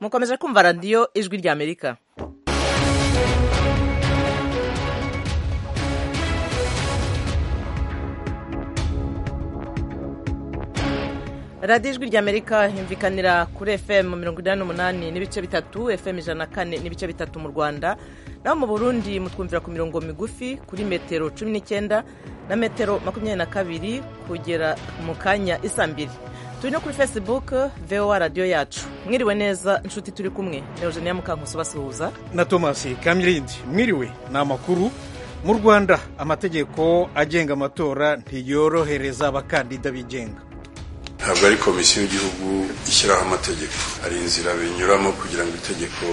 mukomeje kumva radiyo ijwi ry'amerika radiyo ijwi ry'amerika yumvikanira kuri fm mirongo inani n'umunani n'ibice bitatu fm ijana na kane n'ibice bitatu mu rwanda naho mu burundi mutwumvira ku mirongo migufi kuri metero cumi n'icyenda na metero makumyabiri na kabiri kugera mu kanya isa mbiri turi no kuri facebook voa radiyo yacu mwiriwe neza inshuti turi kumwe eugenia mukankusi basuhuza na thomas kamyirindi mwiriwe ni amakuru mu rwanda amategeko agenga amatora ntiyorohereza abakandida bigenga ntabwo ari komisiyo y'igihugu ishyiraho amategeko hari inzira binyuramo kugira ngo itegeko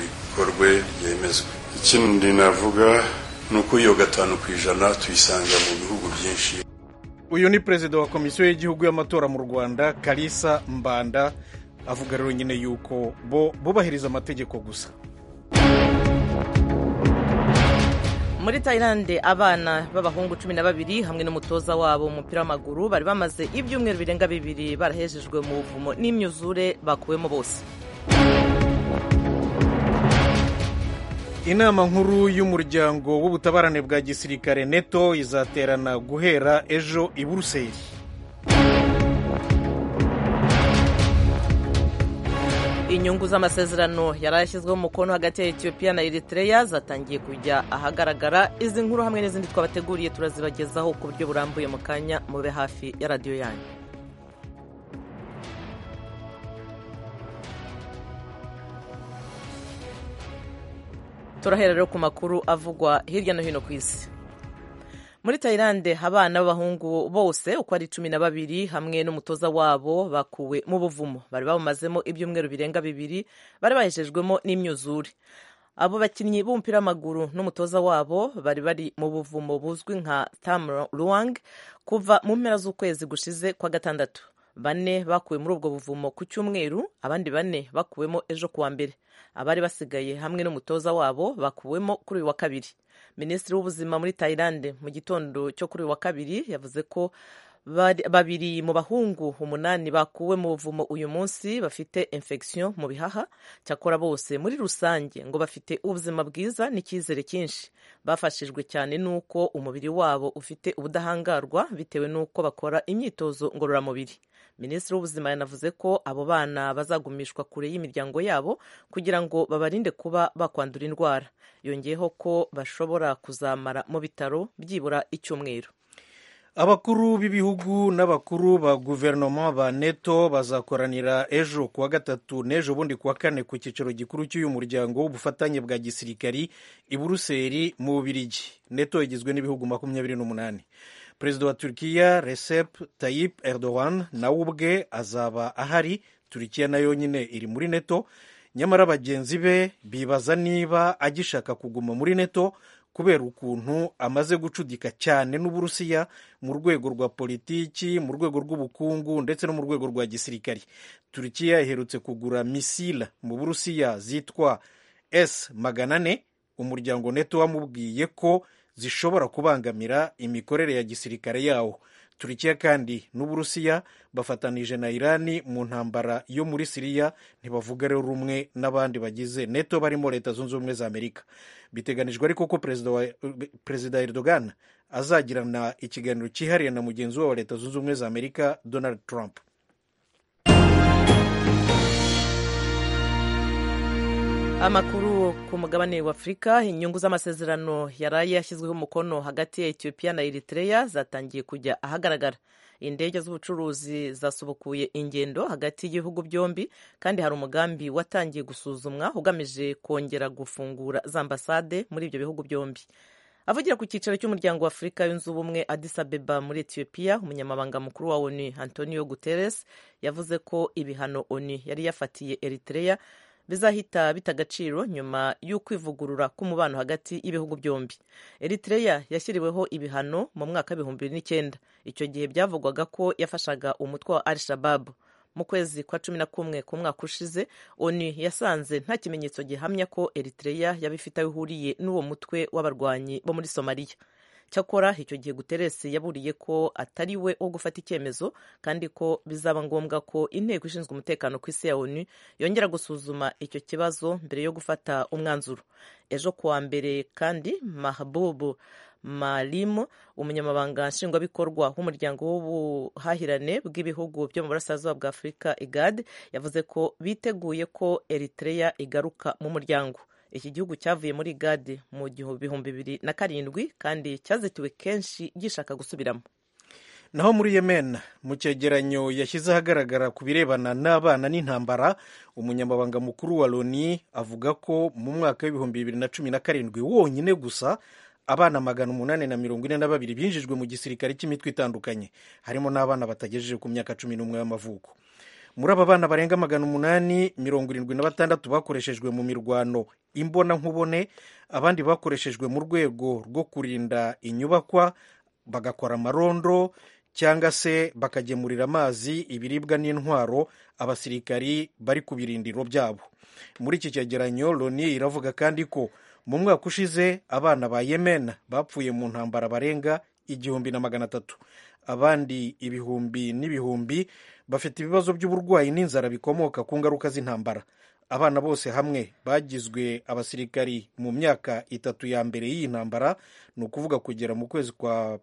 rikorwe ryemezwe ikindi navuga ni uko iyo gatanu ku ijana tuyisanga mu bihugu byinshi uyu ni perezida wa komisiyo y'igihugu y'amatora mu rwanda karisa mbanda avuga rero nyine yuko bo bubahiriza amategeko gusa muri tayilande abana b'abahungu cumi na babiri hamwe n'umutoza wabo w'umupira w'amaguru bari bamaze ibyumweru birenga bibiri barahejejwe mu buvumo n'imyuzure bakuwemo bose inama nkuru y'umuryango w'ubutabarane bwa gisirikare neto izaterana guhera ejo i buruseli inyungu z'amasezerano yari yashyizweho umukono hagati ya etiyopiya na eritreya zatangiye kujya ahagaragara izi nkuru hamwe n'izindi twabateguriye turazibagezaho ku buryo burambuye mu kanya mube hafi ya radiyo yanyu turahera rero ku makuru avugwa hirya no hino ku isi muri tayilande abana b'abahungu bose uko ari cumi na babiri hamwe n'umutoza wabo bakuwe mu buvumo bari bamazemo ibyumweru birenga bibiri bari bahejejwemo n'imyuzure abo bakinnyi b'umupira w'amaguru n'umutoza wabo bari bari mu buvumo buzwi nka tamruwang kuva mu mpera z'ukwezi gushize kwa gatandatu bane bakuwe muri ubwo buvumo ku cyumweru abandi bane bakuwemo ejo kuwa mbere abari basigaye hamwe n'umutoza wabo bakuwemo kuri uyu wa kabiri minisitiri w'ubuzima muri tayilande mu gitondo cyo kuri uyu wa kabiri yavuze ko babiri mu bahungu umunani bakuwe mu buvumo uyu munsi bafite infection mu bihaha cyakora bose muri rusange ngo bafite ubuzima bwiza n'icyizere cyinshi bafashijwe cyane n'uko umubiri wabo ufite ubudahangarwa bitewe n'uko bakora imyitozo ngororamubiri minisitiri w'ubuzima yanavuze ko abo bana bazagumishwa kure y'imiryango yabo kugira ngo babarinde kuba bakwandura indwara yongeyeho ko bashobora kuzamara mu bitaro byibura icyumweru abakuru b'ibihugu n'abakuru ba guverinoma ba neto bazakoranira ejo kuwa gatatu n'ejo bundi kuwa kane ku cyicaro gikuru cy'uyu muryango w'ubufatanye bwa gisirikari i buruseli mu bubirigi neto igizwe n'ibihugu makumyabiri n'umunani perezida wa turkiya recep tayyip erdogan nawe ubwe azaba ahari turkiya nayo nyine iri muri neto nyamara bagenzi be bibaza niba agishaka kuguma muri neto kubera ukuntu amaze gucudika cyane n'uburusiya mu rwego rwa politiki mu rwego rw'ubukungu ndetse no mu rwego rwa gisirikari turkiya iherutse kugura misila mu burusiya zitwa s magana ane umuryango neto wamubwiye ko zishobora kubangamira imikorere ya gisirikare yawo turikiya kandi n'uburusiya bafatanije na irani mu ntambara yo muri siriya ntibavuga rero rumwe n'abandi bagize neto barimo leta zunze ubumwe za amerika biteganijwe ariko ko perezida erdogan azagirana ikiganiro cyihariye na mugenzi we wa leta zunze ubumwe za amerika donald trump amakuru ku mugabane wa afurika inyungu z'amasezerano yaraye yashyizweho umukono hagati ya etiyopiya na eritreya zatangiye kujya ahagaragara indege z'ubucuruzi zasubukuye ingendo hagati y'ibihugu byombi kandi hari umugambi watangiye gusuzumwa ugamije kongera gufungura za ambasade muri ibyo bihugu byombi avugira ku cyicaro cy'umuryango wa afurika yunze ubumwe addis abeba muri etiyopiya umunyamabanga mukuru wa onu antonio guterres yavuze ko ibihano onu yari yafatiye eritreya bizahita bita agaciro nyuma y'ukwivugurura k'umubano hagati y'ibihugu byombi eritreya yashyiriweho ibihano mu mwaka w'ibihumbi bibiri n'icyenda icyo gihe byavugwaga ko yafashaga umutwe wa al shababu mu kwezi kwa cumi na kumwe ku mwaka ushize onu yasanze nta kimenyetso gihamya ko eritreya yaba ifite aho ihuriye n'uwo mutwe w'abarwanyi bo muri somaliya cyakora icyo gihe guterres yaburiye ko atari we wo gufata icyemezo kandi ko bizaba ngombwa ko inteko ishinzwe umutekano ku isi ya onu yongera gusuzuma icyo kibazo mbere yo gufata umwanzuro ejo kuwa mbere kandi mahabubu malimu umunyamabanga nshingwabikorwa w'umuryango w'ubuhahirane bw'ibihugu byo mu burasirazuba bwa afurika igad yavuze ko biteguye ko eritrea igaruka mu muryango iki gihugu cyavuye muri gade mu bihumbi bibiri na karindwi kandi cyazitiwe kenshi gishaka gusubiramo naho muri yemen mu cyegeranyo yashyize ahagaragara ku birebana n'abana n'intambara umunyamabanga mukuru wa loni avuga ko mu mwaka w'ibihumbi bibiri na cumi na karindwi wonyine gusa abana magana umunani na mirongo ine na babiri binjijwe mu gisirikare cy'imitwe itandukanye harimo n'abana batagejeje ku myaka cumi n'umwe y'amavuko muri aba bana barenga magana umunani mirongo irindwi na batandatu bakoreshejwe mu mirwano imbonankubone abandi bakoreshejwe mu rwego rwo kurinda inyubakwa bagakora amarondo cyangwa se bakagemurira amazi ibiribwa n'intwaro abasirikari bari ku birindiro byabo muri iki cyegeranyo loni iravuga kandi ko mu mwaka ushize abana ba yemen bapfuye mu ntambara barenga igihumbi na magana atatu abandi ibihumbi n'ibihumbi bafite ibibazo by'uburwayi n'inzara bikomoka ku ngaruka z'intambara abana bose hamwe bagizwe abasirikari mu myaka itatu ya mbere y'iyi ntambara ni ukuvuga kugera mu kwezi kwa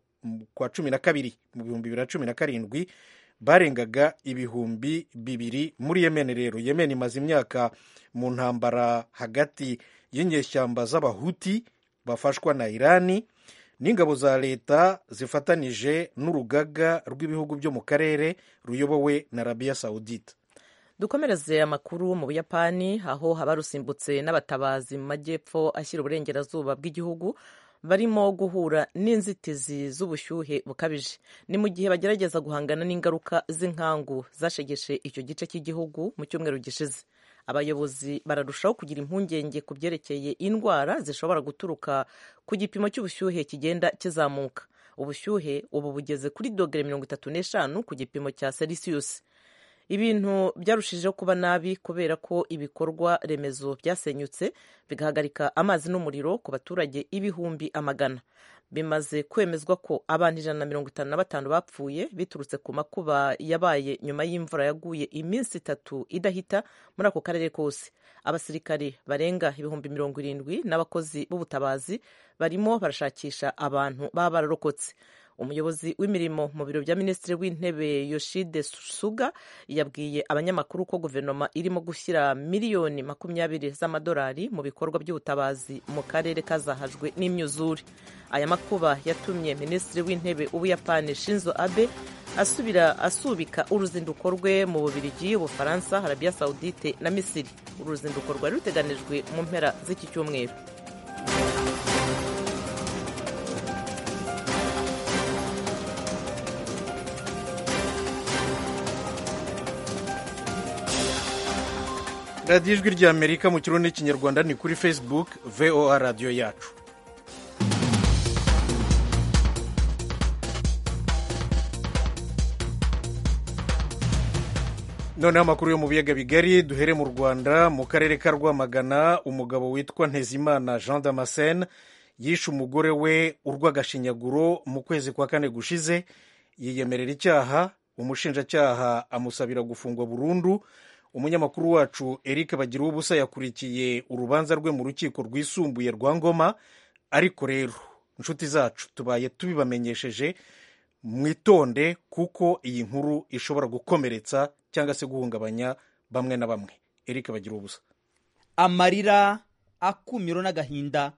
kwa cumi na kabiri mu bihumbi bibiri na cumi na karindwi barengaga ibihumbi bibiri muri yemen rero yemen imaze imyaka mu ntambara hagati y'inyeshyamba z'abahuti bafashwa na irani n'ingabo za leta zifatanije n'urugaga rw'ibihugu byo mu karere ruyobowe na arabiya sawudita dukomereze amakuru mu buyapani aho haba rusimbutse n'abatabazi mu majyepfo ashyira uburengerazuba bw'igihugu barimo guhura n'inzitizi z'ubushyuhe bukabije ni mu gihe bagerageza guhangana n'ingaruka z'inkangu zashegeshe icyo gice cy'igihugu mu cyumweru gishize abayobozi bararushaho kugira impungenge ku byerekeye indwara zishobora guturuka ku gipimo cy'ubushyuhe kigenda kizamuka ubushyuhe ubu bugeze kuri dogere mirongo itatu n'eshanu ku gipimo cya selisiyusi ibintu byarushijeho kuba nabi kubera ko ibikorwa remezo byasenyutse bigahagarika amazi n'umuriro ku baturage ibihumbi amagana bimaze kwemezwa ko abantu ijana na mirongo itanu na batanu bapfuye biturutse ku makuba yabaye nyuma y'imvura yaguye iminsi itatu idahita muri ako karere kose abasirikari barenga ibihumbi mirongo irindwi n'abakozi b'ubutabazi barimo barashakisha abantu baba bararokotse umuyobozi w'imirimo mu biro bya minisitiri w'intebe yoshide suga yabwiye abanyamakuru ko guverinoma irimo gushyira miliyoni makumyabiri z'amadolari mu bikorwa by'ubutabazi mu karere kazahajwe n'imyuzure aya makuba yatumye minisitiri w'intebe w'ubuyapani shinzo abe asubira asubika uruzinduko rwe mu bubirigi ubufaransa arabiya sawudite na misiri uru ruzinduko rwari ruteganijwe mu mpera z'iki cyumweru radiyo ijwi ry'amerika mu kirundi n'ikinyarwanda ni kuri facebook voa radiyo yacu noneho amakuru yo mu biyaga bigari duhere mu rwanda mu karere ka rwamagana umugabo witwa ntezimana jean damascene yishe umugore we urw'agashinyaguro mu kwezi kwa kane gushize yiyemerera icyaha umushinjacyaha amusabira gufungwa burundu umunyamakuru wacu eric bagira ubusa yakurikiye urubanza rwe mu rukiko rwisumbuye rwa ngoma ariko rero inshuti zacu tubaye tubibamenyesheje mwitonde kuko iyi nkuru ishobora gukomeretsa cyangwa se guhungabanya bamwe na bamwe eric bagira ubusa amarira akumiro n'agahinda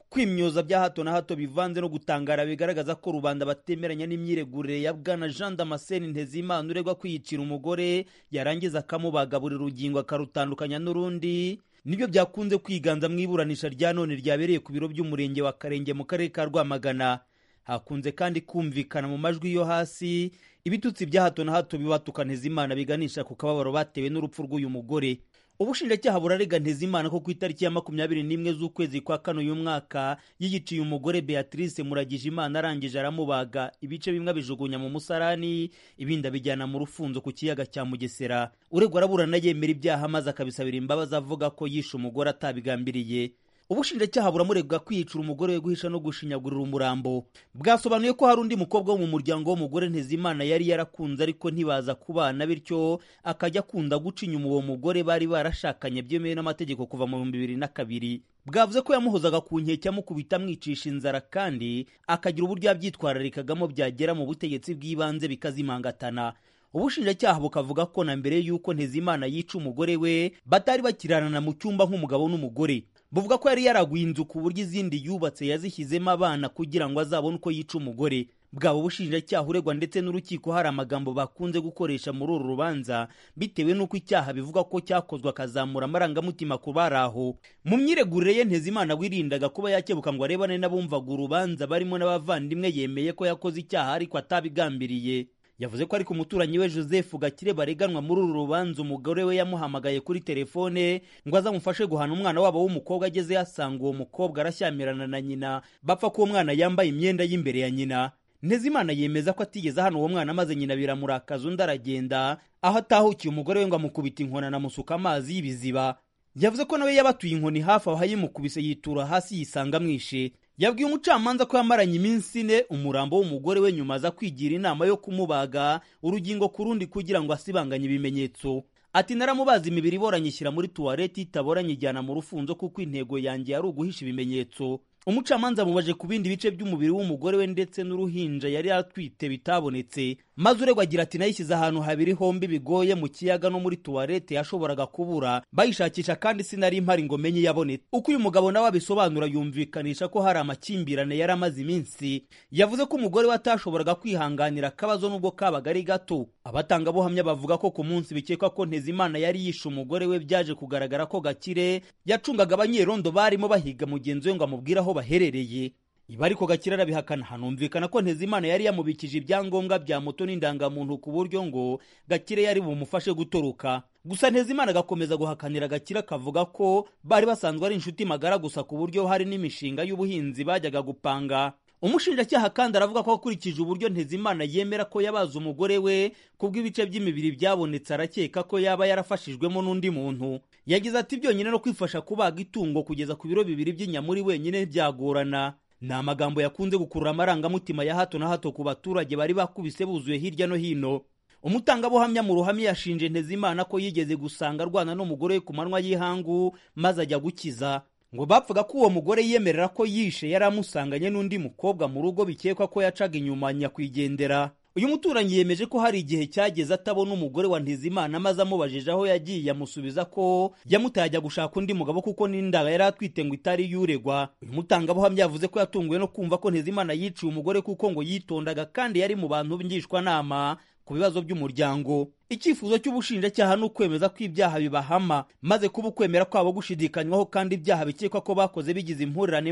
kwimyoza bya hato na hato bivanze no gutangara bigaragaza ko rubanda batemeranya n'imyiregurire ya bwana jean damascene ntezimana uregwa kwiyicira umugore yarangiza akamubaga buri rugingo akarutandukanya n'urundi nibyo byakunze kwiganza mu iburanisha rya none ryabereye ku biro by'umurenge wa karenge mu karere ka rwamagana hakunze kandi kumvikana mu majwi yo hasi ibitutsi bya hato na hato bibatuka ntezimana biganisha ku kababaro batewe n'urupfu rw'uyu mugore ubushinjacyaha burarega ntezimana ko ku itariki ya makumyabiri n'imwe z'ukwezi kwa kano uyu mwaka yiyiciye umugore beatrice muragije imana arangije aramubaga ibice bimwe abijugunya mu musarani ibindi abijyana mu rufunzo ku kiyaga cya mugesera uregwa araburana yemera ibyaha maze akabisabira imbabazi avuga ko yishe umugore atabigambiriye ubushinjacyaha buramuregwa kwiyicira umugore we guhisha no gushinyagurira umurambo bwasobanuye ko hari undi mukobwa wo mu muryango w'umugore ntezimana yari yarakunze ariko ntibaza kubana bityo akajya akunda guca inyuma uwo mugore bari barashakanye byemewe n'amategeko kuva mu bihumbi bibiri na kabiri bwavuze ko yamuhozaga ku nkeke amukubita amwicisha inzara kandi akagira uburyo yabyitwararikagamo byagera mu butegetsi bw'ibanze bikazimangatana ubushinjacyaha bukavuga ko na mbere y'uko ntezimana yica umugore we batari bakiranana mu cyumba nk'umugabo n'umugore buvuga ko yari yaraguye inzu ku buryo izindi yubatse yazishyizemo abana kugira ngo azabone uko yica umugore bwaba ubushinjacyaha uregwa ndetse n'urukiko hari amagambo bakunze gukoresha muri uru rubanza bitewe n'uko icyaha bivuga ko cyakozwe akazamura amarangamutima ku bari aho mu myiregurire ye ntezimana wirindaga kuba yakebuka ngo arebane n'abumvaga urubanza barimo n'abavandimwe yemeye ko yakoze icyaha ariko atabigambiriye yavuze ko ariko umuturanyi we joseph gakire bareganwa muri uru rubanza umugore we yamuhamagaye kuri telefone ngo azamufashe guhana umwana wabo w'umukobwa ageze yasanga uwo mukobwa arashyamirana na nyina bapfa ko uwo mwana yambaye imyenda y'imbere ya nyina ntezimana yemeza ko atigeze hano uwo mwana maze nyina biramurakaza undi aragenda aho atahukiye umugore we ngo amukubite inkona anamusuka amazi y'ibiziba yavuze ko nawe yabatuye inkoni hafi aho yimukubise yitura hasi yisanga amwishe yabwiye umucamanza ko yamaranye iminsi ine umurambo w'umugore we nyuma aza kwigira inama yo kumubaga urugingo ku rundi kugira ngo asibanganye ibimenyetso ati naramubaza imibiri iboranye ishyira muri tuwarete itaboranye ijyana mu rufunzo kuko intego yanjye yari uguhisha ibimenyetso umucamanza amubaje ku bindi bice by'umubiri w'umugore we ndetse n'uruhinja yari atwite bitabonetse maze uregwa agira ati nayishyize ahantu habiri hombi bigoye mu kiyaga no muri tuwarete yashoboraga kubura bayishakisha kandi sinari impari ngo menye iyabonetse uko uyu mugabo nawe abisobanura yumvikanisha ko hari amakimbirane yari amaze iminsi yavuze ko umugore we atashoboraga kwihanganira akabazo n'ubwo kabaga ari gato abatangabuhamya bavuga ko ku munsi bikekwa ko ntezimana yari yishe umugore we byaje kugaragara ko gakire yacungaga abanyerondo barimo bahiga mugenzi we ngo amubwire aho baherereye ibi ariko gakire arabihakana hanumvikana ko ntezimana yari yamubikije ibyangombwa bya moto n'indangamuntu ku buryo ngo gakire yari bumufashe gutoroka gusa ntezimana agakomeza guhakanira gakire akavuga ko bari basanzwe ari inshuti magara gusa ku buryo hari n'imishinga y'ubuhinzi bajyaga gupanga umushinjacyaha kandi aravuga ko akurikije uburyo ntezimana yemera ko yabaze umugore we kubw'ibice by'imibiri byabonetse arakeka ko yaba yarafashijwemo n'undi muntu yagize ati byonyine no kwifasha kubaga itungo kugeza ku biro bibiri by'inyamuri wenyine byagorana ni amagambo yakunze gukurura amarangamutima ya hato na hato ku baturage bari bakubise buzuye hirya no hino umutangabuhamya mu ruhame yashinje ntezimana ko yigeze gusanga arwana n'umugore we ku manywa y'ihangu maze ajya gukiza ngo bapfaga ko uwo mugore yemerera ko yishe yari amusanganye n'undi mukobwa mu rugo bikekwa ko yacaga inyuma nyakwigendera uyu muturanyi yemeje ko hari igihe cyageze atabona umugore wa ntizimana maze amubajije aho yagiye amusubiza ko yamutajya gushaka undi mugabo kuko n'indaga yari atwite ngo itari yuregwa uyu mutangabuhamya yavuze ko yatunguwe no kumva ko ntizimana yiciye umugore kuko ngo yitondaga kandi yari mu bantu ngishwanama ku bibazo by'umuryango icyifuzo cy'ubushinjacyaha ni ukwemeza ko ibyaha bibahama maze kuba ukwemera kwabo gushidikanywaho kandi ibyaha bikekwa ko bakoze bigize impurirane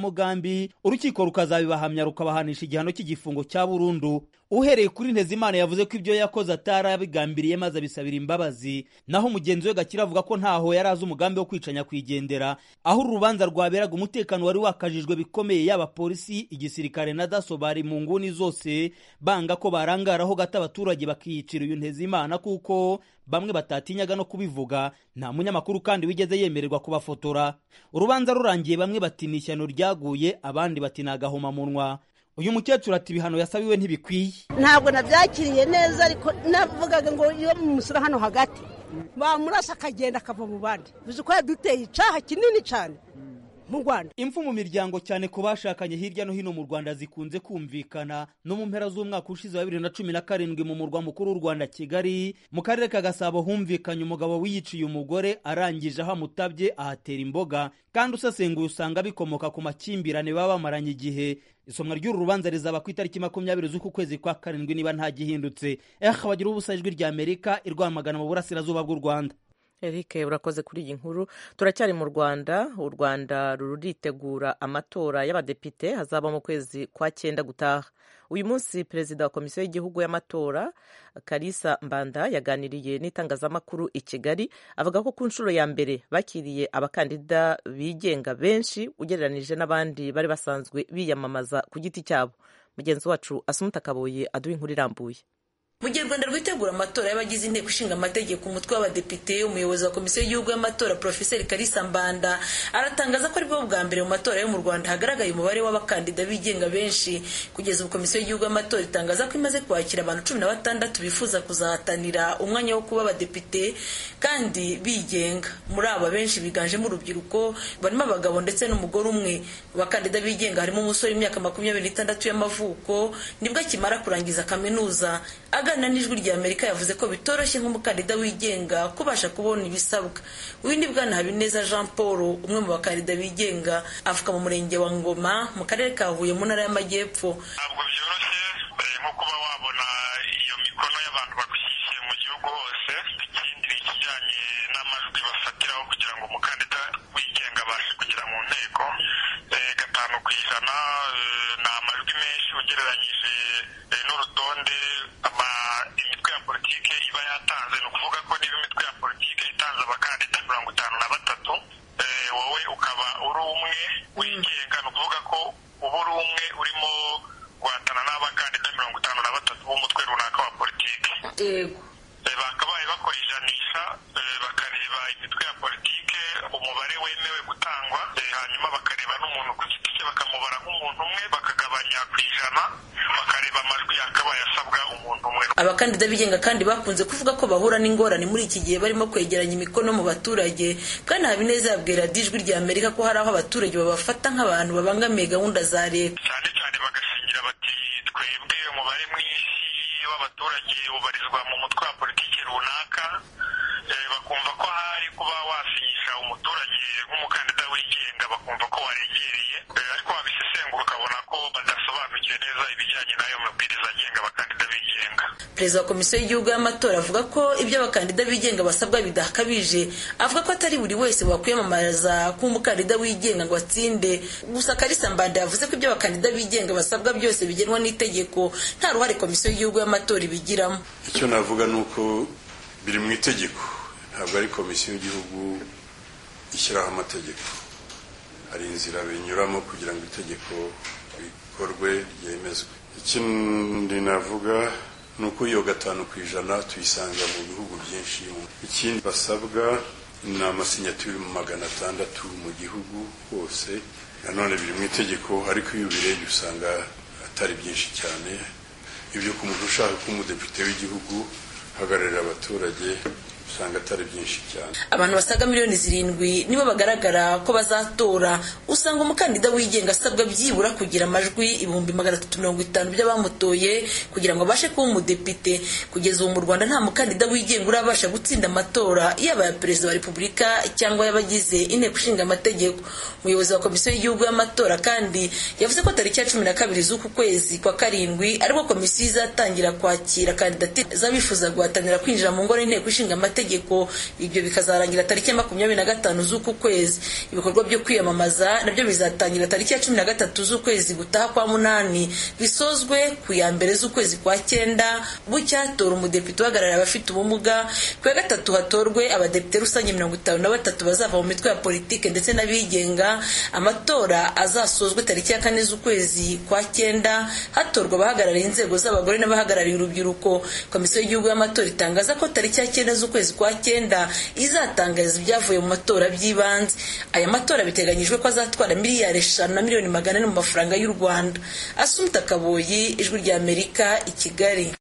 mbonezamugambi urukiko rukazabibahamya rukabahanisha igihano cy'igifungo cya burundu uhereye kuri ntezimana yavuze ko ibyo yakoze atari abigambiriye maze abisabira imbabazi naho mugenzi we gakira avuga ko ntaho yari azi umugambi wo kwica nyakwigendera aho uru rubanza rwaberaga umutekano wari wakajijwe bikomeye yaba polisi igisirikare na daso bari mu nguni zose banga ko barangaraho gato abaturage bakiyicira uyu ntezimana kuko bamwe batatinyaga no kubivuga nta munyamakuru kandi wigeze yemererwa kubafotora urubanza rurangiye bamwe bati ni ishyano ryaguye abandi bati ni agahomamunwa uyu mukecuru ati ibihano yasabiwe ntibikwiye ntabwo nabyakiriye neza ariko navugaga ngo iyo mumusura hano hagati bamurasa akagenda akava mu bandi bizi ko yaduteye icyaha kinini cyane mu rwanda impfu mu miryango cyane ku bashakanye hirya no hino mu rwanda zikunze kumvikana no mu mpera z'umwaka ushize wa bibiri na cumi na karindwi mu murwa mukuru w'u rwanda kigali mu karere ka gasabo humvikanye umugabo wiyiciye umugore arangije aho amutabye ahatera imboga kandi usesenguye usanga bikomoka ku makimbirane baba bamaranye igihe isomwa ry'uru rubanza rizaba ku itariki makumyabiri z'uku kwezi kwa karindwi niba ntagihindutse eh bagira ubusa ijwi rya amerika irwamagana mu burasirazuba bw'u rwanda Eric urakoze kuri iyi nkuru turacyari mu Rwanda u Rwanda ruritegura amatora y'abadepite hazaba mu kwezi kwa cyenda gutaha uyu munsi perezida wa komisiyo y'igihugu y'amatora Kalisa Mbanda yaganiriye n'itangazamakuru i Kigali avuga ko ku nshuro ya mbere bakiriye abakandida bigenga benshi ugereranije n'abandi bari basanzwe biyamamaza ku giti cyabo mugenzi wacu Asumuta Kaboye aduha inkuru irambuye mu gihe u rwanda rwitegura amatora y'abagize inteko ishinga amategeko umutwe w'abadepite umuyobozi wa komisiyo y'igihugu y'amatora porofeseri karisa mbanda aratangaza ko aribwo bwa mbere mu matora yo mu rwanda hagaragaye umubare w'abakandida bigenga benshi kugeza ubu komisiyo y'igihugu y'amatora itangaza ko imaze kwakira abantu cumi na batandatu bifuza kuzahatanira umwanya wo kuba abadepite kandi bigenga muri aba benshi biganjemo urubyiruko barimo abagabo ndetse n'umugore umwe mu bakandida bigenga harimo umusore w'imyaka makumyabiri n'itandatu y'amavuko nibwo akimara kurangiza kaminuza aganira n'ijwi rya amerika yavuze ko bitoroshye nk'umukandida wigenga kubasha kubona ibisabwa uwindi bwana habineza jean paul umwe mu bakandida bigenga avuka mu murenge wa ngoma mu karere ka huye mu ntara y'amajyepfo ntabwo byoroshye mbere nko kuba wabona iyo mikono y'abantu bagushyigikiye mu gihugu hose ikindi ni ikijyanye n'amajwi bafatiraho kugira ngo umukandida wigenga abashe kugera mu nteko Eh, gatanu ku ijana eh, ni amajwi menshi ugereranyije eh, n'urutonde ama- imitwe ya politike iba yatanze ni ukuvuga ko niba imitwe ya politike itanze abakandida mirongo itanu na batatu eh, wowe ukaba uri umwe wigenga ni ukuvuga ko uba uri umwe urimo guhatana n'abakandida mirongo itanu na batatu b'umutwe runaka wa politiki Eh, bakabaye bakora ijanisha eh, bakareba imitwe ya politike umubare wemewe gutangwa eh, hanyuma bakareba n'umuntu ku giti cye bakamubara nk'umuntu umwe bakagabanya ku ijana bakareba amajwi yakabaye asabwa umuntu umwe abakandida bigenga kandi bakunze kuvuga ko bahura n'ingorane muri iki gihe barimo kwegeranya imikono mu baturage kandi habineza yabwira dijwi rya amerika ko hari aho abaturage babafata nk'abantu babangamiye gahunda za leta cyane cyane bagashingira bati twebwe umubare mwinshi w'abaturage ubarizwa mu mutwe wa politiki runaka Eh, bakumva ko hari kuba wasinyisha umuturage nk'umukandida wigenga bakumva ko waregereye Eh, ariko wabisesengura ukabona ko badasobanukiwe neza ibijyanye n'ayo mabwiriza agenga abakandida bigenga perezida wa komisiyo y'igihugu y'amatora avuga ko ibyo abakandida bigenga basabwa bidakabije avuga ko atari buri wese wakwiyamamariza kuba umukandida wigenga ngo atsinde gusa karisa mbanda yavuze ko ibyo abakandida bigenga basabwa byose bigenwa n'itegeko nta ruhare komisiyo y'igihugu y'amatora ibigiramo icyo navuga ni uko biri mu itegeko ntabwo ari komisiyo y'igihugu ishyiraho amategeko hari inzira binyuramo kugira ngo itegeko rikorwe ryemezwe ikindi navuga ni uko iyo gatanu ku ijana tuyisanga mu bihugu byinshi ikindi basabwa ni amasinyaturi magana atandatu mu gihugu hose nanone biri mu itegeko ariko iyo ubirebye usanga atari byinshi cyane ibyo ku muntu ushaka kuba umudepite w'igihugu uhagararira abaturage usanga atari byinshi cyane abantu basaga miliyoni zirindwi nibo bagaragara ko bazatora usanga umukandida wigenga asabwa byibura kugira amajwi ibihumbi magana atatu mirongo itanu by'abamutoye kugira ngo abashe kuba umudepite kugeza ubu mu rwanda nta mukandida wigenga urabasha gutsinda amatora yaba aya perezida wa repubulika cyangwa y'abagize inteko ishinga amategeko umuyobozi wa komisiyo y'igihugu y'amatora kandi yavuze ko tariki ya cumi na kabiri z'uku kwezi kwa karindwi aribwo komisiyo izatangira kwakira kandidatire z'abifuza guhatanira kwinjira mu ngoro y'inteko ishinga amategeko ibyo bikazarangira tariki ya makumyabiri na gatanu z'uku kwezi ibikorwa byo kwiyamamaza nabyo bizatangira tariki ya cumi na gatatu z'ukwezi gutaha kwa munani bisozwe ku ya mbere z'ukwezi kwa cyenda bucyatora umudepite uhagarariye abafite ubumuga ku ya gatatu hatorwe abadepite rusange mirongo itanu na batatu bazava mu mitwe ya politike ndetse n'abigenga amatora azasozwe tariki ya kane z'ukwezi kwa cyenda hatorwa abahagarariye inzego z'abagore n'abahagarariye urubyiruko komisiyo y'igihugu y'amatora itangaza ko tariki ya cyenda z'ukwezi kwa cyenda izatangariza ibyavuye mu matora by'ibanze aya matora biteganyijwe ko azatwara miliyari eshanu na miliyoni magana ane mu mafaranga y'u rwanda asumta kaboyi ijwi rya amerika i kigali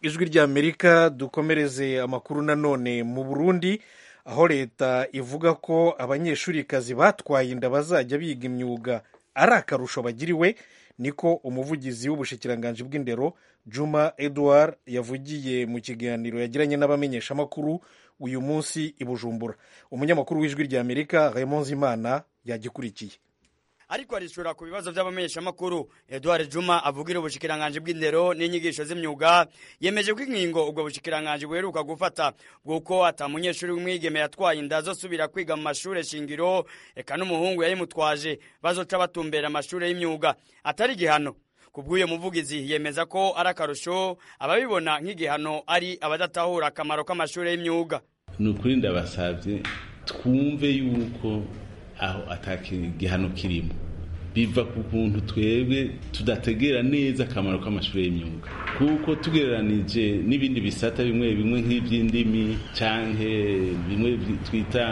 ijwi rya amerika dukomereze amakuru nanone mu burundi aho leta ivuga ko abanyeshurikazi batwaye inda bazajya biga imyuga ari akarusho bagiriwe niko umuvugizi w'ubushikiranganji bw'indero juma edouard yavugiye mu kiganiro yagiranye n'abamenyeshamakuru uyu munsi i bujumbura umunyamakuru w'ijwi rya amerika raymond zimana yagikurikiye ariko arishura ku bibazo by'abamenyeshamakuru eduard juma avugira ubushikiranganji bw'indero n'inyigisho z'imyuga yemeje ko inkingo ubwo bushikiranganji buheruka gufata bw'uko ata munyeshuri w'umwigeme yatwaye inda azosubira kwiga mu mashuri shingiro eka n'umuhungu yayimutwaje bazoca batumbera amashuri y'imyuga atari igihano ku bw'uyu muvugizi yemeza ko ari akarusho ababibona nk'igihano ari abadatahura akamaro k'amashuri y'imyuga ni ukuri ndabasabye twumve yuko aho ata ki- igihano kirimo biva ku kuntu twebwe tudategera neza akamaro k'amashuri y'imyuga kuko tugereranije n'ibindi bisata bimwe bimwe nk'iby'indimi cyangwa bimwe twita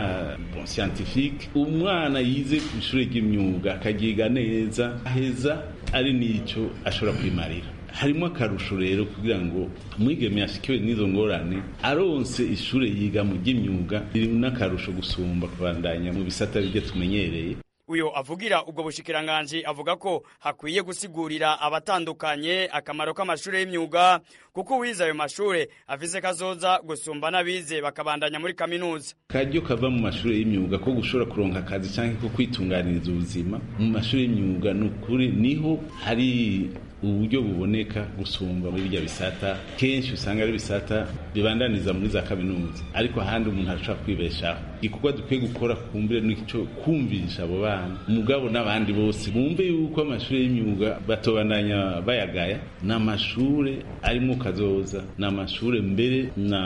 bon scientifique umwana yize ku ishuri ry'imyuga akagiga neza aheza ari n'icyo ashobora kwimarira harimo akarusho rero kugira ngo umwigeme yashyikiwe n'izo ngorane aronse ishuri yiga mu by'imyuga riri n'akarusho gusumba kubandanya mu bisata byo tumenyereye uyu avugira ubwo bushikiranganji avuga ko hakwiye gusigurira abatandukanye akamaro k'amashuri y'imyuga kuko uwize ayo mashuri avize ko azoza gusumba n'abize bakabandanya muri kaminuza karyo kava mu mashuri y'imyuga ko gushobora kuronka akazi cyangwa ko kwitunganiriza ubuzima mu mashuri y'imyuga ni ukuri niho hari uburyo buboneka gusumba muri bya bisata kenshi usanga ari bisata bibandaniza muri za kaminuza ariko ahandi umuntu arashobora kwibeshaho igikorwa dukwiye gukora kumbire n'icyo kumvisha abo bana umugabo n'abandi bose bumve yuko amashuri y'imyuga batobandanya bayagaya ni amashuri arimo kazoza ni amashuri mbere na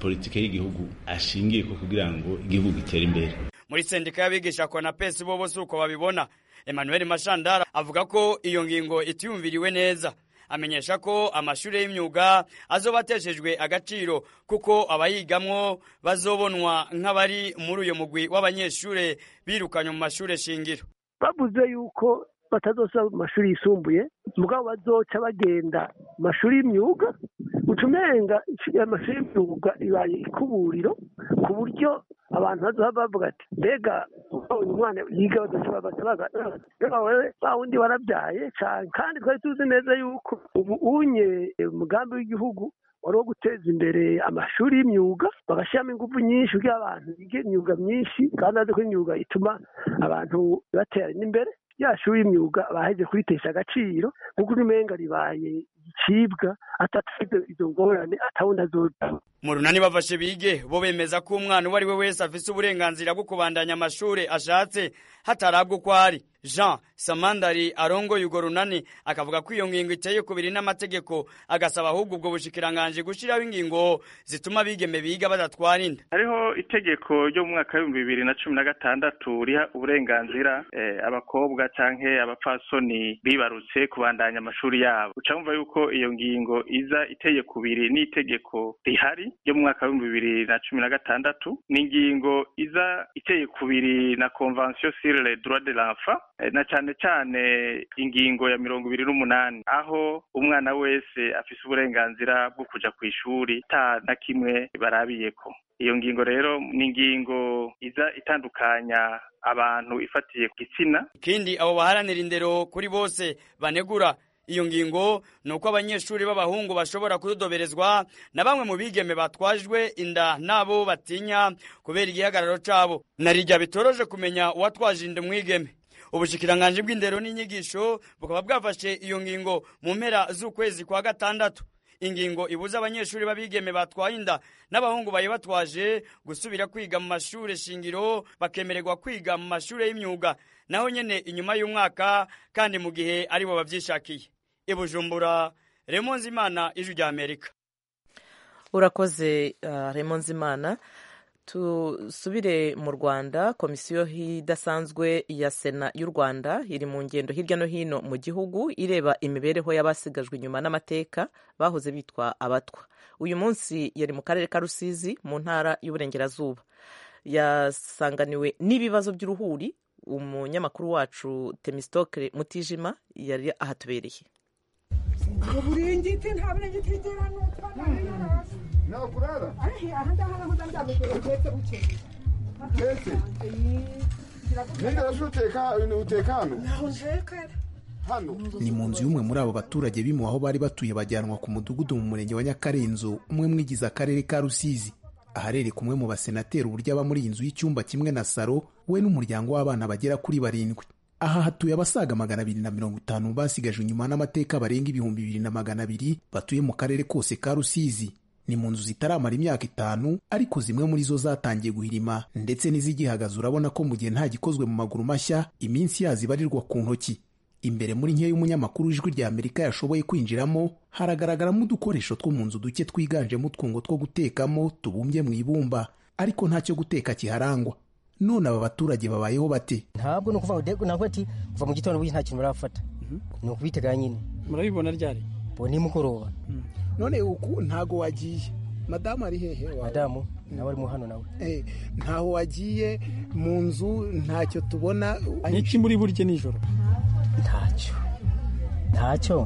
politike y'igihugu ashingiye ko kugira ngo igihugu gitere imbere muri sendika y'abigisha konapesi bo bose uko babibona emmanuel mashandara avuga ko iyo ngingo itiyumviriwe neza amenyesha ko amashuri y'imyuga azobateshejwe agaciro kuko abayigamwo bazobonwa nk'abari muri uyu mugwi w'abanyeshuri birukanywe mu mashuri shingiro bavuze yuko batazosa mu mashuri yisumbuye mugabo bazoca bagenda mu mashuri y'imyuga uca umenga amashuri y'imyuga ibaye ikuburiro ku buryo abantu bazoha bavuga ati mbega uyu mwana yiga wa wundi warabyaye cyane kandi twari tuzi neza yuko ubu unye umugambi w'igihugu wari uwo guteza imbere amashuri y'imyuga bagashyiramo ingufu nyinshi kugira abantu bige imyuga myinshi kandi bazi ko imyuga ituma abantu baterana imbere yashuri imyuga baheze kuritesha agaciro kuko umenga ribaye igicibwa atatuze izo ngorane atawundi azoda mu runani bafashe bige bo bemeza ko umwana uwo ari we wese afise uburenganzira bwo kubandanya amashuri ashatse hatarabwa uko ari jean samandari arongoye urwo runani akavuga ko iyo ngingo iteye ku biri n'amategeko agasaba ahubwo ubwo bushikiranganji gushyiraho ingingo zituma abigeme biga badatwarinda hariho itegeko ryo mu mwaka w'ibihumbi bibiri na cumi na gatandatu riha uburenganzira abakobwa cyangwa abapfasoni bibarutse kubandanya amashuri yabo uca wumva yuko iyo ngingo iza iteye ku biri n'itegeko rihari ryo mu mwaka w'ibihumbi bibiri na cumi na gatandatu ni ingingo iza iteye ku biri na convention sur le droit de l'enfant na cyane cyane ingingo ya mirongo ibiri n'umunani aho umwana wese afise uburenganzira bwo kuja ku ishuri ata na kimwe barabiyeko iyo ngingo rero ni ingingo iza itandukanya abantu ifatiye ku gitsina ikindi abo baharanira indero kuri bose banegura iyo ngingo ni uko abanyeshuri b'abahungu bashobora kudodoberezwa na bamwe mu bigeme batwajwe inda n'abo batinya kubera igihagararo cyabo narijya bitoroje kumenya uwatwaje inda umwigeme ubushikiranganji bw'indero n'inyigisho bukaba bwafashe iyo ngingo mu mpera z'ukwezi kwa gatandatu ingingo ibuza abanyeshuri b'abigeme batwaye inda n'abahungu bayibatwaje gusubira kwiga mu mashuri shingiro bakemererwa kwiga mu mashuri y'imyuga naho nyine inyuma y'umwaka kandi mu gihe aribo babyishakiye i bujumbura remonzimana ijwi rya amerika urakoze remonzimana tusubire mu rwanda komisiyo idasanzwe ya sena y'u rwanda iri mu ngendo hirya no hino mu gihugu ireba imibereho y'abasigajwe inyuma n'amateka bahoze bitwa abatwa uyu munsi yari mu karere ka rusizi mu ntara y'uburengerazuba yasanganiwe n'ibibazo by'uruhuri umunyamakuru wacu temisitokere mutijima yari ahatubereye ni mu nzu y'umwe muri abo baturage bimu aho bari batuye bajyanwa ku mudugudu mu murenge wa nyakarenzo umwe mwigize akarere ka rusizi aharere kumwe mu basenateri uburyo aba muri iyi nzu y'icyumba kimwe na saro we n'umuryango w'abana bagera kuri barindwi aha hatuye abasaga magana abiri na mirongo itanu basigajwe inyuma n'amateka barenga ibihumbi bibiri na magana abiri batuye mu karere kose ka rusizi ni mu nzu zitaramara imyaka itanu ariko zimwe muri zo zatangiye guhirima ndetse n'izigihagaze urabona ko mu gihe nta gikozwe mu maguru mashya iminsi yazo ibarirwa ku ntoki imbere muri nke y'umunyamakuru w'ijwi rya amerika yashoboye kwinjiramo haragaragaramo udukoresho two mu nzu duke twiganjemo utwungo two gutekamo tubumbye mu ibumba ariko ntacyo guteka kiharangwa none aba baturage babayeho bate ntabwo ni ukuvuga ngo navuga ati kuva mu gitondo burya nta kintu barafata ni ukubiteganya nyine murabibona ryari ubu ni mugoroba none uku ntago wagiye madamu ari hehe wawe madamu nawe arimo hano nawe Eh, ntaho wagiye mu nzu ntacyo tubona niki muri burye nijoro ntacyo ntacyo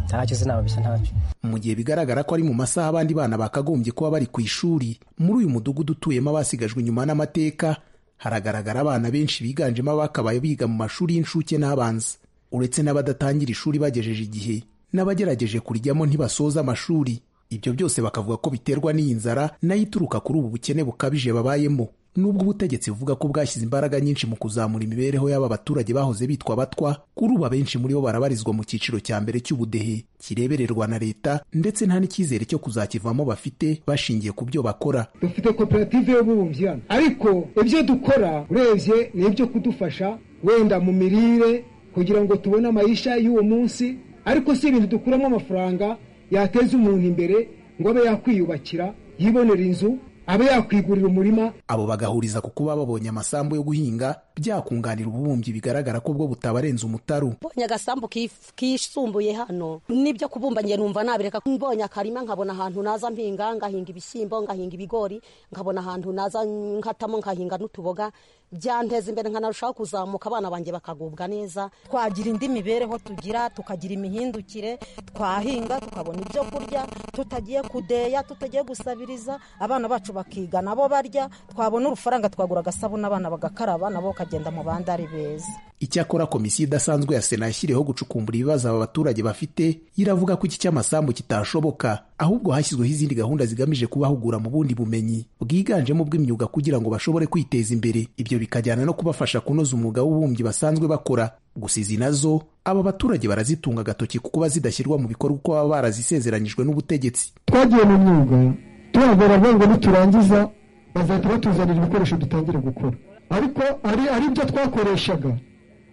ntacyo sinababeshya ntacyo mu gihe bigaragara ko ari mu masaha abandi bana bakagombye kuba bari ku ishuri muri uyu mudugudu utuyemo abasigajwe inyuma n'amateka haragaragara abana benshi biganjemo abakabaye biga mu mashuri y'incuke n'abanza uretse n'abadatangira ishuri bagejeje igihe n'abagerageje kurijyamo ntibasoza amashuri ibyo byose bakavuga ko biterwa n'iyi nzara nayo ituruka kuri ubu bukene bukabije babayemo nubwo ubutegetsi buvuga ko bwashyize imbaraga nyinshi mu kuzamura imibereho y'aba baturage bahoze bitwa abatwa kuri ubu abenshi muri bo barabarizwa mu cyiciro cya mbere cy'ubudehe kirebererwa na leta ndetse nta n'icyizere cyo kuzakivamo bafite bashingiye ku byo bakora dufite koperative y'ububumbyi hano ariko ibyo dukora urebye ni ibyo kudufasha wenda mu mirire kugira ngo tubone amayisha y'uwo munsi ariko si ibintu dukuramo amafaranga yateza umuntu imbere ngo abe yakwiyubakira yibonera inzu abe yakwigurira umurima abo bagahuriza ku kuba babonye amasambu yo guhinga byakunganira ububumbyi bigaragara ko bwo butabarenze umutaru mbonye agasambu kif- kisumbuye hano n'ibyo kubumba njye numva nabireka mbonye akarima nkabona ahantu naza mpinga ngahinga ibishyimbo ngahinga ibigori nkabona ahantu naza nkatamo nkahinga n'utuboga byanteza imbere nkanarushaho kuzamuka abana banjye bakagubwa neza twagira indi mibereho tugira tukagira imihindukire twahinga tukabona ibyo kurya tutagiye kudeya tutagiye gusabiriza abana bacu bakiga nabo barya twabona urufaranga twagura agasabune abana bagakaraba nabo bakagenda mu bandi ari beza icyakora komisiyo idasanzwe ya sena yashyiriyeho gucukumbura ibibazo aba baturage bafite iravuga ko iki cy'amasambu kitashoboka ahubwo hashyizweho izindi gahunda zigamije kubahugura mu bundi bumenyi bwiganjemo ubw'imyuga kugira ngo bashobore kwiteza imbere ibyo bikajyana no kubafasha kunoza umwuga w'ububumbyi basanzwe bakora gusa izi nazo aba baturage barazitunga agatoki kuko bazidashyirwa mu bikorwa uko baba barazisezeranyijwe n'ubutegetitsi twagiye mu myuga tubabwira bavuga ngo niturangiza bazahita batuzanira ibikoresho dutangire gukora ariko ari ari byo twakoreshaga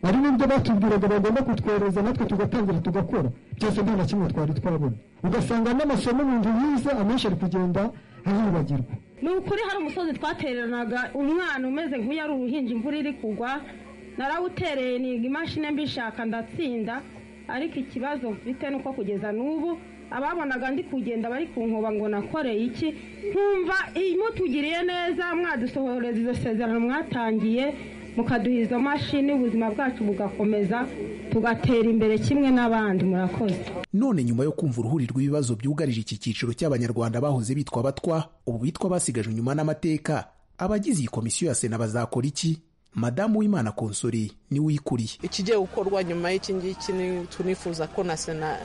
ari n'ibyo batubwiraga bagomba kutwohereza natwe tugatangira tugakora byose nta na kimwe twari twabona ugasanga n'amasomo umuntu yize amenshi ari kugenda yibagirwa ni ukuri hari umusozi twatereranaga umwana umeze nk'uyu ari uruhinja imvura iri kugwa narawutereye niga imashini mbishaka ndatsinda ariko ikibazo mfite ni uko kugeza n'ubu ababonaga ndi kugenda bari ku nkuba ngo nakoreye iki nkumva iyi mutugiriye neza mwadusohoreza izo sezerano mwatangiye mukaduha izo mashini ubuzima bwacu bugakomeza tugatera imbere kimwe n'abandi murakoze none nyuma yo kumva uruhuri rw'ibibazo byugarije iki cyiciro cy'abanyarwanda bahoze bitwa abatwa ubu bitwa basigajwe inyuma n'amateka abagize iyi komisiyo ya sena bazakora iki madamu w'imana konsori niwe uyikuriye ikigiye gukorwa nyuma y'iki ngiki ni- tunifuza ko na sena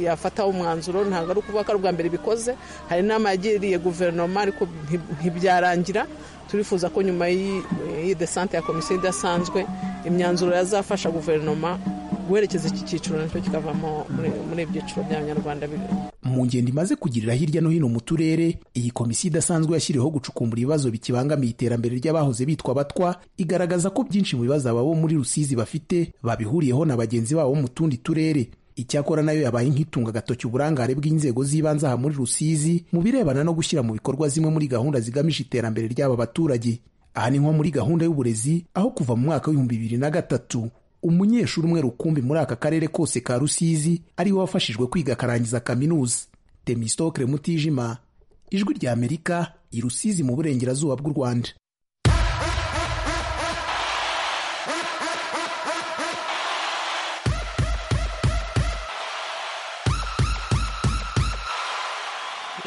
yafataho umwanzuro ntabwo ari ukuvuga ko ari ubwa mbere bikoze hari inama yagiriye guverinoma ariko nti- ntibyarangira turifuza ko nyuma y'i- y'iyi desante ya komisiyo idasanzwe imyanzuro yazafasha guverinoma guherekeza iki cyiciro nacyo kikavamo muri- muri ibyiciro by'abanyarwanda bibiri mu ngendo imaze kugirira hirya no hino mu turere iyi komisiyo idasanzwe yashyiriweho gucukumbura ibibazo bikibangamiye iterambere ry'abahoze bitwa abatwa igaragaza ko byinshi mu bibazo ababo muri rusizi bafite babihuriyeho na bagenzi babo mu tundi turere icyakora nayo yabaye nk'itunga agatoki uburangare bw'inzego z'ibanze aha muri rusizi mu birebana no gushyira mu bikorwa zimwe muri gahunda zigamije iterambere ry'aba baturage aha ni nko muri gahunda y'uburezi aho kuva mu mwaka w'ibihumbi bibiri na gatatu umunyeshuri umwe rukumbi muri aka karere kose ka rusizi ariwe wafashijwe kwiga akarangiza kaminuza temistokre mutijima ijwi rya amerika i rusizi mu burengerazuba bw'u rwanda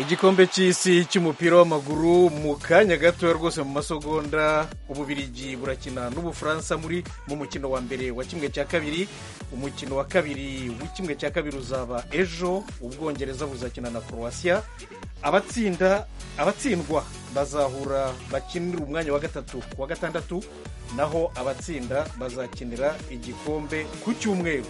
igikombe cy'isi cy'umupira w'amaguru mu kanya gato rwose mu masogonda ububirigi burakina n'ubufaransa muri mu mukino wa mbere wa kimwe cya kabiri umukino wa kabiri w'ikimwe cya kabiri uzaba ejo ubwongereza buzakina na croatia abatsinda abatsindwa bazahura bakinira umwanya wa gatatu ku wa gatandatu naho abatsinda bazakinira igikombe ku cyumweru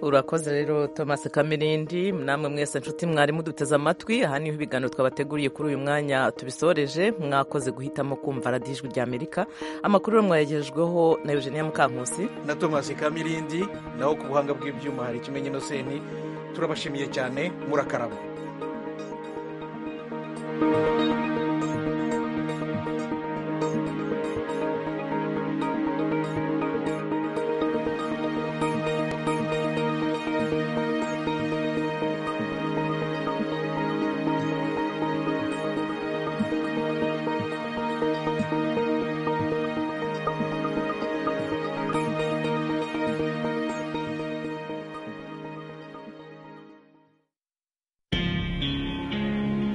urakoze rero thomas kamirindi namwe mwese nshuti mwari muduteze amatwi aha niho ibiganiro twabateguriye kuri uyu mwanya tubisoreje mwakoze guhitamo kumva radiyo ijwi rya amerika amakuru rero mwayagejejweho na eugenia mukankusi na tomasi kamirindi naho ku buhanga bw'ibyuma hari ikimenyi seni turabashimiye cyane murakaraba